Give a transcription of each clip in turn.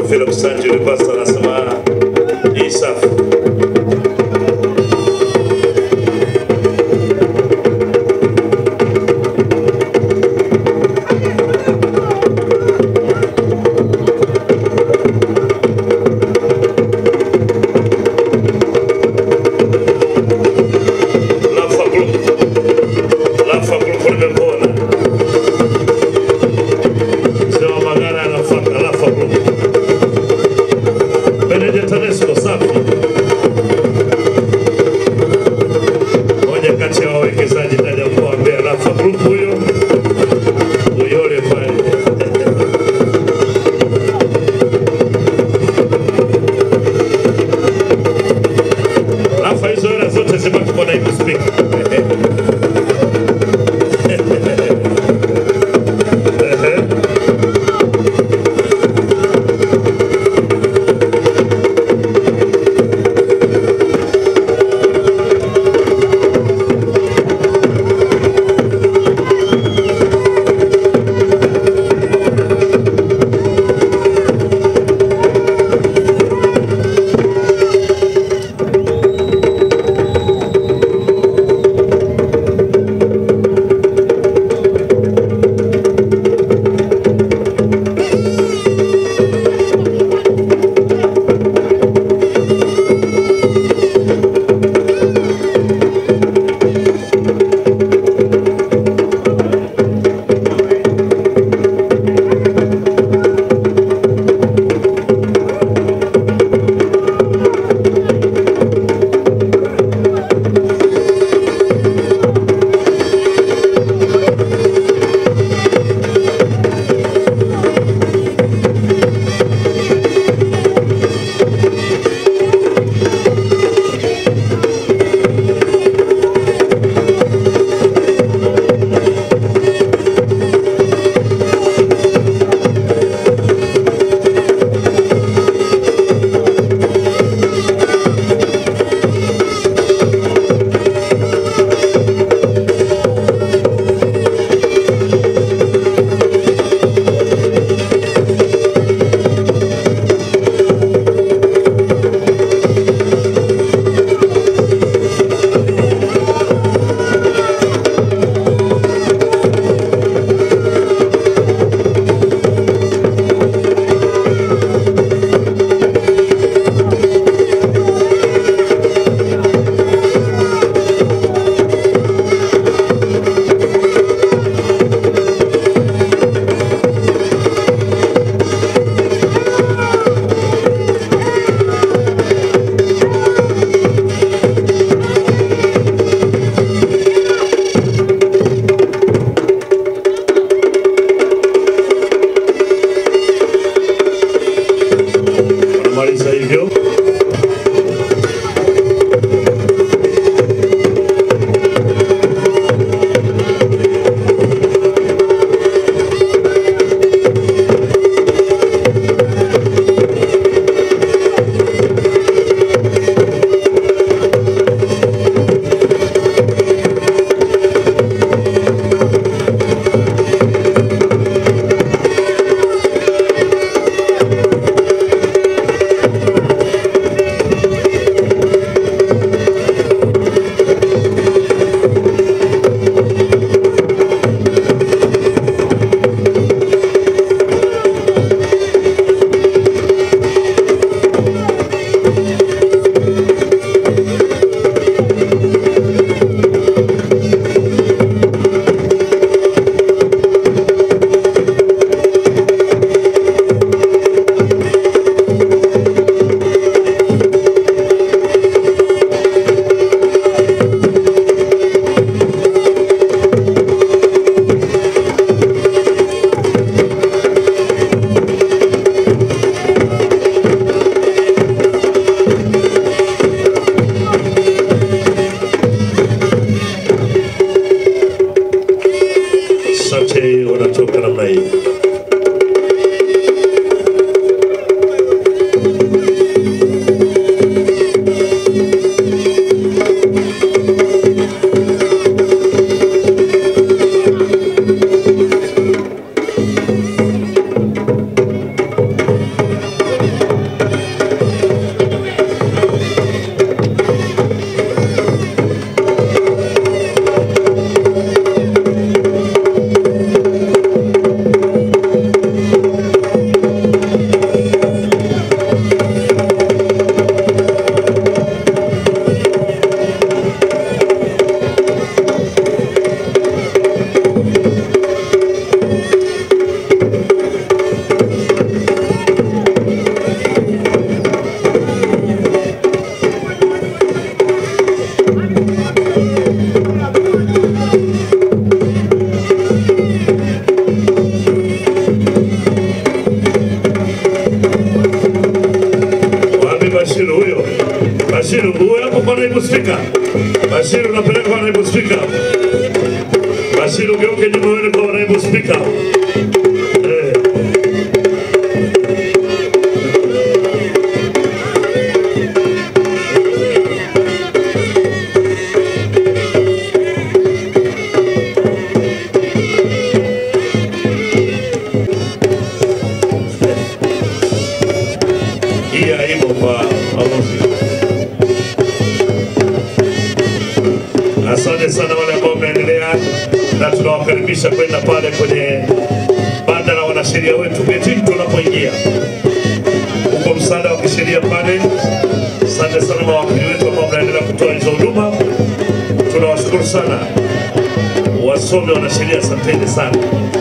Philip Sanju Rivasa anasema hii safi. Lafa Group. Lafa Group nimekuona. Sema Magara anafuata Lafa Group. Benedict Tanesco safi. Moja kati ya wawekezaji ndani ya mkoa wa Mbeya, Lafa Group huyo. Uyole pale. Lafa hizo hela zote zibaki kwa naibu spika. Wanamaliza hivyo. Bashiru, uwe hapo kwa naibu spika. Bashiru, unapeleka kwa naibu spika. Bashiru, geuke nyuma uende kwa naibu spika. Eh. Hii aibu kwa waamuzi. Asante sana wale ambao wameendelea na tunawakaribisha kwenda pale kwenye banda la wanasheria wetu getini tunapoingia huko, msaada wa kisheria pale. Asante sana mawakili wetu ambao mnaendelea kutoa hizo huduma, tunawashukuru sana. Wasomi wanasheria, asanteni sana.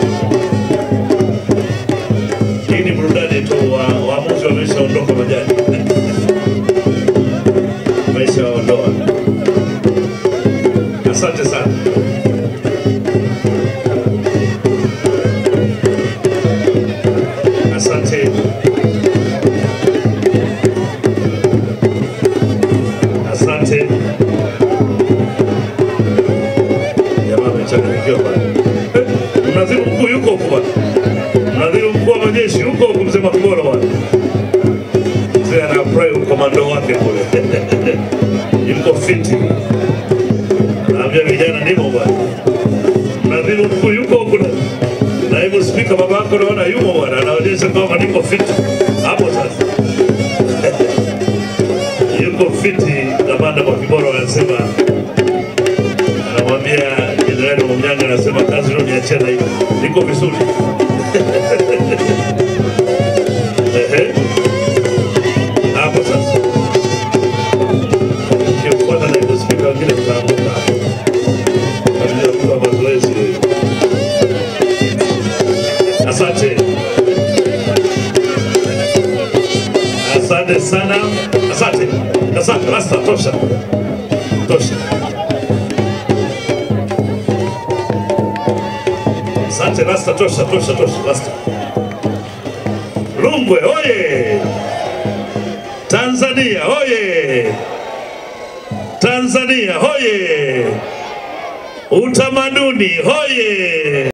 Hii ni burudani tu, wa- waamuzi wameshaondoka majani, wameshaondoa. Asante sana. Asante. Asante. Jamaa amechanganyikiwa bwana. Eh, Mnadhiri mkuu yuko huko bwana. Mnadhiri mkuu wa majeshi yuko huko mzee Makibolo bwana. Mzee anafurahi ukomando wake kule. Yuko fiti. Naambia vijana nimo bwana. Mnadhiri mkuu yuko huko na naibu spika baba yako naona yumo bwana, anaonyesha kwamba niko fiti hapo sasa. yuko fiti. Kamanda Mwakiboro anasema, anamwambia Jenerali Mumnyanga, anasema kazi leo niachia na hiyo, niko vizuri Ehe. hapo sasa. Ukimfuata naibu spika wengine mtaanguka hapo, kwa ajili ya kutoa mazoezi. Asante. Asante sana. Asante. Asante. Basta, tosha. Tosha. Asante, basta, tosha, tosha, tosha, basta. Rungwe, oye! Tanzania, oye! Tanzania, hoye! Utamaduni, hoye!